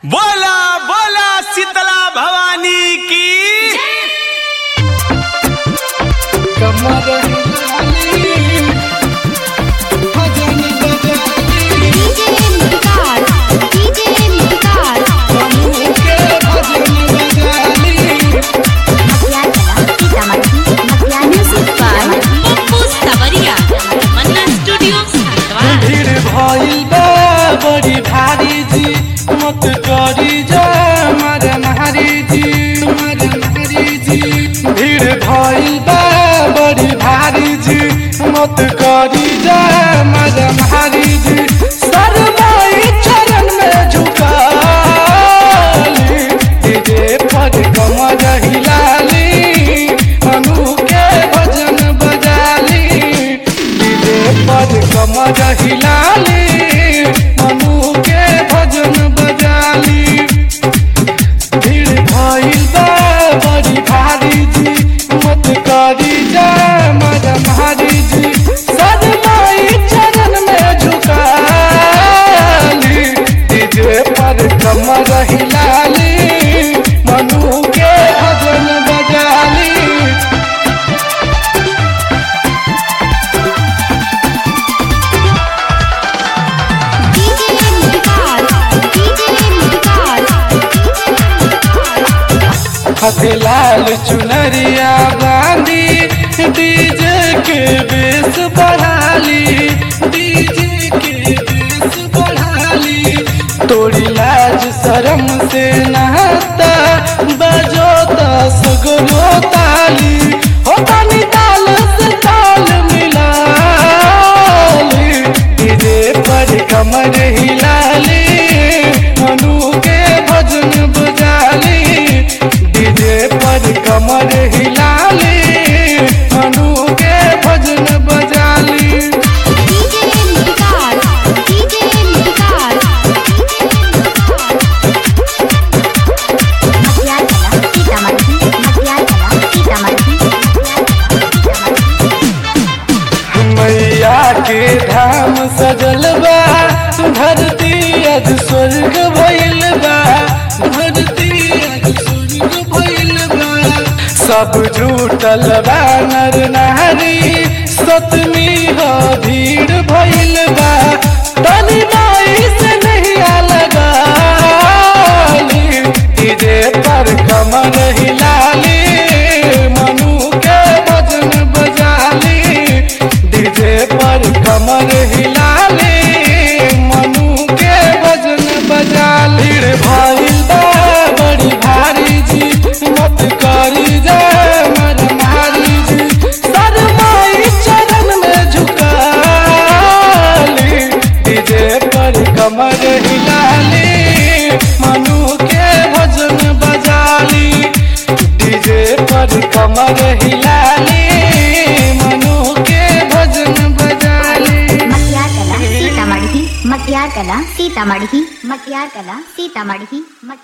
बोला बोला शीतला भवानी की डीजे मुटकार डीजे मुटकार मतियार कला Sitamarhi Matiyar music by Pappu Sawariya Tamanna studio Haridwar भीड़ भइल बा बड़ी भारी जी मत करी जा मर मारी जी मर मारी जी भीड़ भइल बा बड़ी भारी जी मत करी जा मर मारी जी सरमाई चरण में झुकाली डीजे पर कमर हिलाली अनु के भजन बजाली डीजे पर कमर हिलाली मनु के भजन बजाली भीड़ भइल बा बड़ी भारी जी मत करी जा मर मारी जी सदमाई चरण में झुकाली डीजे पर कमर हिलाली मनु के भजन बजाली डीजे मुटकार डीजे मुटकार हथे लाल चुनरिया बांधी डीजे के बेस बढ़ाली डीजे के बेस बढ़ाली तोड़ी लाज शरम से नहाता बजो दस गो ताली हो तानी ताल से ताल मिलाली डीजे पर कमर हिलाली मनु के भजन बजाली डीजे पर कमर हिलाली मनु के भजन बजाली डीजे मुटकार डीजे मुटकार मतियार कला सीतामढ़ी मतियार कला सीतामढ़ी मैया के धाम सजल बा धरती अज स्वर्ग भइल बा धरती अज स्वर्ग भइल बा सब झूठल बा नर नारी सतमी हो भीड़ भइल बा तनी माई से नहीं लगाली डीजे पर कमर हिलाली मनु के भजन बजाली डीजे पर कमर हिलाली मनु के भजन बजाली रे भइल बा बड़ी भारी जी मत करी जा मर मारी जी सरमाई चरण में झुकाली डीजे पर कमर हिलाली मनु के भजन बजाली डीजे पर कमर हिलाली मनु के भजन बजाली मतियार कला सीतामढ़ी मतियार कला सीतामढ़ी मतियार कला सीतामढ़ी